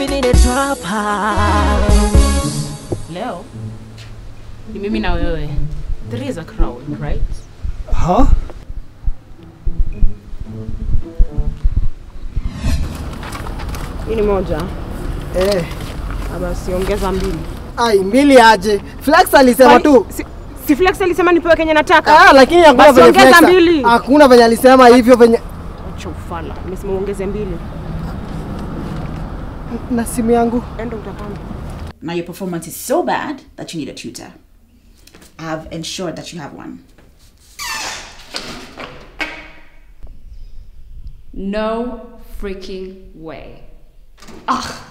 living in a trap house. Leo ni mimi na wewe. There is a crowd, right? Huh? Hii ni moja. Eh. Ah, Basi ongeza mbili. Ai, mbili aje. Flex alisema Kwani- tu. Si, si Flex alisema nipewe kenye nataka. Ah, lakini hakuna Basi venye ongeza Flex. mbili. Hakuna venye alisema hivyo venye Acha ufala. Nimesema uongeze mbili. na simu yangu. Enda utapanda. Now your performance is so bad that you need a tutor. I've ensured that you have one. No freaking way. Ugh.